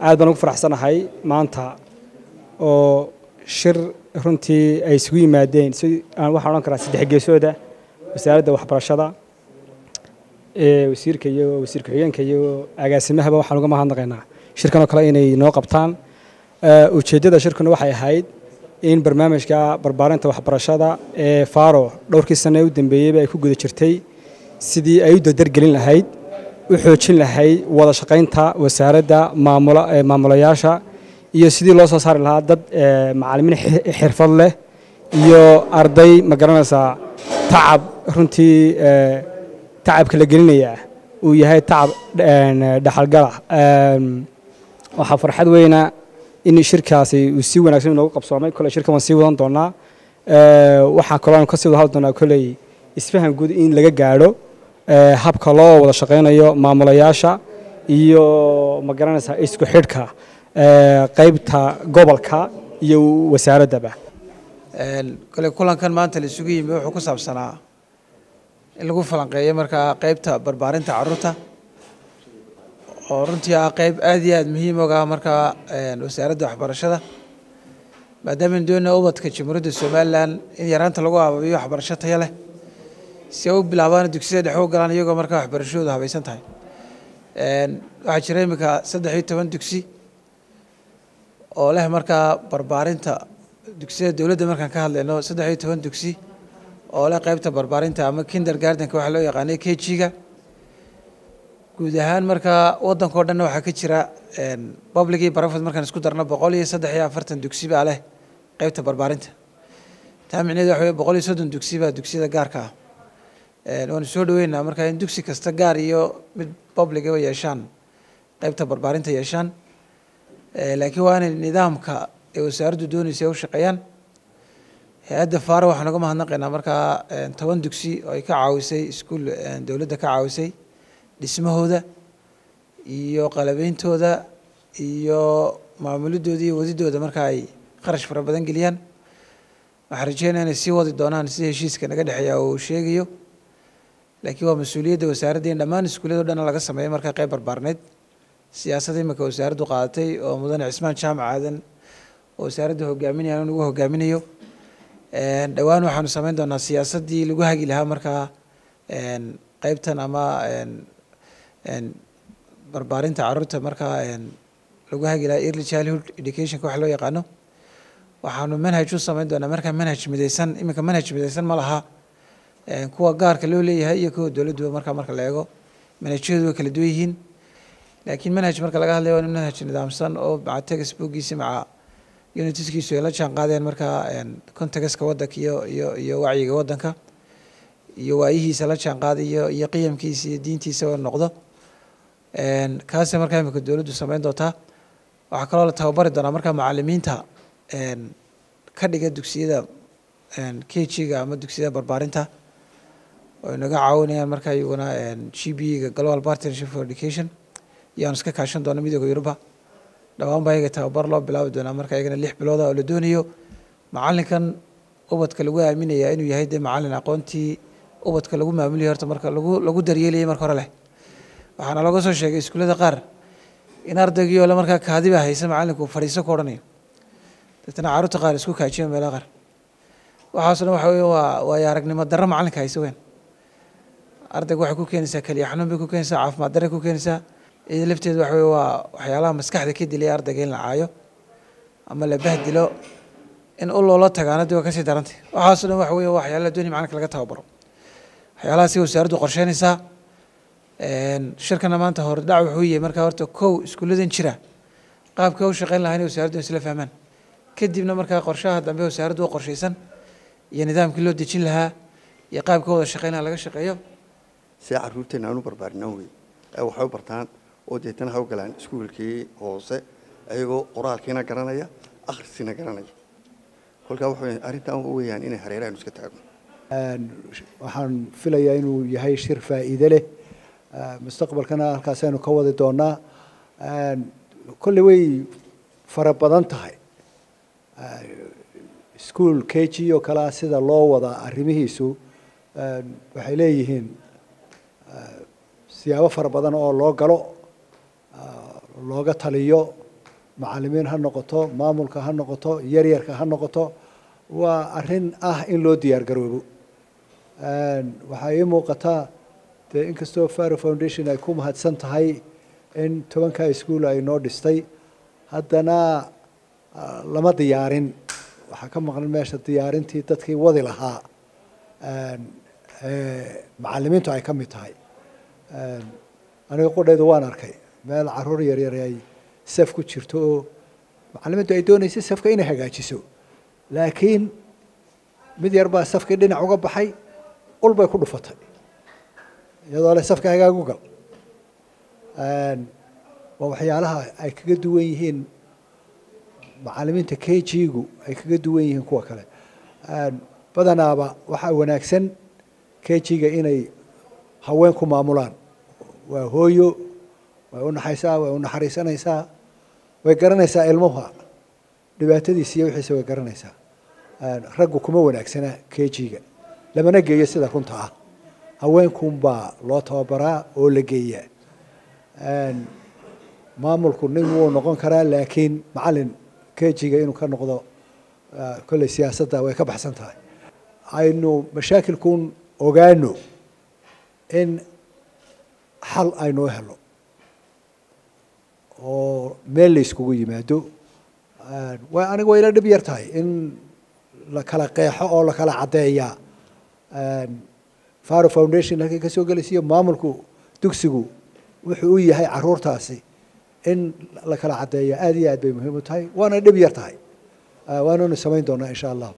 aad baan ugu faraxsanahay maanta oo shir runtii ay isugu yimaadeen si aan waxaan odhan karaa saddex geesooda wasaaradda waxbarashada ee wasiirka iyo wasiir ku-xigeenka iyo agaasimahaba waxaan uga mahadnaqaynaa shirkan oo kale inay noo qabtaan ujeeddada shirkuna waxay ahayd in barnaamijka barbaarinta waxbarashada ee faro dhowrkii sane u dambeeyeyba ay ku guda jirtay sidii ay u dardargelin lahayd u xoojin lahayd wada shaqaynta wasaaradda maamulayaasha iyo sidii loo soo saari lahaa dad macalimiin xirfad leh iyo arday ma garanaysaa tacab runtii tacabka la gelinaya uu yahay tacab dhaxalgala waxaa farxad weyna in shirkaasi uu si wanaagsan inoogu qabsoomay kole shirkan waan sii wadan doonaa waxaa kaloo aan kasii wada hadli doonaa koley isfahan guud in laga gaadho habka loo wada shaqaynayo maamulayaasha iyo ma garanaysaa isku xidhka qaybta gobolka iyo wasaaraddaba kole kulankan maanta la isugu yimi wuxuu ku saabsanaa in lagu falanqeeyo markaa qaybta barbaarinta caruurta oo runtii ah qayb aada iyo aada muhiim oga markaa wasaaradda waxbarashada maadaama aynu doonaya ubadka jamhuuriyadda somalilan in yaraanta lagu ababiyo waxbarasho tayo leh si ay u bilaabaan dugsiyada dhexe u galaan iyagoo markaa waxbarashadooda habaysan tahay waxaa jira iminka saddex iyo toban dugsi oo leh markaa barbaarinta dugsiyada dowladda markaan ka hadlayno saddex iyo toban dugsi oo leh qaybta barbaarinta ama kinder gardenka waxaa loo yaqaanay k g-ga guud ahaan markaa waddanka o dhanna waxaa ka jira public iyo barafod markaan isku darno boqol iyo saddex iyo afartan dugsi baa leh qaybta barbaarinta taa micneheed waxa weye boqol iyo soddon dugsi baa dugsiyada gaarka ah waanu soo dhaweynaa markaa in dugsi kasta gaar iyo mid publicaba yeeshaan qaybta barbaarinta yeeshaan laakiin waa inay nidaamka ee wasaaraddu doonaysa u shaqeeyaan hay-adda faaro waxaan uga mahadnaqaynaa markaa toban dugsi oo ay ka caawisay iskuul dowladda ka caawisay dhismahooda iyo qalabeyntooda iyo maamulidooda iyo wadidooda marka ay kharash fara badan geliyaan waxaan rajeynaya inay sii wadi doonaan sida heshiiska naga dhexeeya uu sheegayo laakiin waa mas-uuliyadda wasaaradda in dhammaan iskuullada o dhan laga sameeyo markaa qayb barbaarneyd siyaasadda imika wasaaraddu qaadatay oo mudane cismaan jaamac aadan oo wasaaradda hogaaminaya in ugu hogaaminayo dhowaan waxaanu sameyn doonaa siyaasaddii lagu hagi lahaa markaa qaybtan ama barbaarinta caruurta markaa lagu hagi lahaa early childhood educationka wax loo yaqaano waxaanu manhaj u sameyn doonaa markaa manhaj midaysan iminka manhaj midaysan ma laha kuwa gaarka loo leeyahay iyo kuwa dowladduba markaa marka la eego manhajyadu way kala duwan yihiin laakiin manhaj marka laga hadlayo waa manhaj nidaamsan oo maca textbookgiisi maca unitiskiisu ay la jaan qaadeen markaa contextka waddanka iyo iyo iyo wacyiga waddanka iyo waayihiisa la jaan qaadayo iyo qiyamkiisa iyo diintiisa oo noqdo kaasi markaa imika dowladdu sameyn doontaa waxaa kaloo la tababari doonaa markaa macalimiinta ka dhiga dugsiyada k g-ga ama dugsiyada barbaarinta oo inaga caawinayaan markaa iyaguna g b ga global partnership for education iyoaan iska kaashan doona midooda yuruba dhawaan baa iyaga tababar loo bilaabi doonaa marka iyagana lix bilooda oo la doonayo macalinkan ubadka lagu aaminaya inuu yahay dee macalin aqoontii ubadka lagu maamuliyo horta marka lagu lagu daryeelayay marka hore leh waxaana looga soo sheegay iskuullada qaar in ardaygii oo le markaa kaadiba haysa macalinku fadhiiso ku odhanayo deetana carruurta qaar isku kaajiyo meelaha qaar waxaaso dhan waxa weye waa waayo aragnimo darro macalinka haysa weyn ardayga waxay ku keenaysaa keliya xanuun bay ku keenaysaa caafimaad darray ku keenaysaa iyada lafteedu waxa weye waa waxyaalaha maskaxda ka dilaya ardayga in la caayo ama la bahdilo in u loola tagaana dee waa kasii darantay waxaaso dhan waxa weye waa waxyaalaha doonaya macalinka laga tababaro waxyaalahaasi wasaaraddu qorsheynaysaa shirkana maanta hordhac wuxuu yahay markaa horta kow iskuulladan jira qaabka u shaqeyn lahaa inay wasaaraddu isla fahmaan kadibna markaa qorshaha dambe wasaaraddu u qorshaysan iyo nidaamkii loo dejin lahaa iyo qaabka wada shaqeyn lahaa laga shaqeeyo see caruurteena aan u barbaarinaan wey ay waxay u bartaan oo deetana ha u galaan iskuulkii hoose ayagoo qoraalkiina garanaya akhriskiina garanaya kolkaa waxa arrintan weyaan inay hareerahan iska taagno waxaan filayaa inuu yahay shir faa'iide leh mustaqbalkana halkaasaynu ka wadi doonaa kolley way fara badan tahay school k g oo kalea sida loo wadaa arrimihiisu waxay leeyihiin siyaabo fara badan oo loo galo looga taliyo macalimiin ha noqoto maamulka ha noqoto yaryarka ha noqoto waa arrin ah in loo diyaar garoobo waxaa ii muuqataa dee inkastoo faro foundation ay ku mahadsan tahay in tobankaa iskuol ay noo dhistay haddana lama diyaarin waxaa ka maqan meesha diyaarintii dadkii wadi lahaa macalimiintu ay ka mid tahay aniga qudhaydu waan arkay meel caruur yaryar ay saf ku jirto oo macalimiintu ay doonaysa safka inay hagaajiso laakiin mid yar baa safkii dhinac uga baxay ul bay ku dhufatay iyadoo le safka hagaagu gal waa waxyaalaha ay kaga duwan yihiin macalimiinta k g-gu ay kaga duwan yihiin kuwa kale badanaaba waxaa wanaagsan k g-ga inay haween ku maamulaan waa hooyo way unaxaysaa way unaxariisanaysaa way garanaysaa ilmuha dhibaatadiisa iyo wixiisa way garanaysaa raggu kuma wanaagsana k g-ga lamana geeyo sida runta ah haweenkunbaa loo tababaraa oo la geeyaa maamulku nin wuu noqon karaa laakiin macalin k g-ga inuu ka noqdo kolley siyaasadda way ka baxsan tahay aynu mashaakilkun ogaano in xal aynoo helo oo meel la iskugu yimaado wa aniga way ila dhib yar tahay in la kala qeexo oo la kala caddeeyaa faro foundation halkay ka soo gelaysiiyo maamulku dugsigu wuxuu u yahay caruurtaasi in la kala caddeeya aada iyo aad bay muhiim u tahay waana dhib yar tahay waananu samayn doonaa insha allah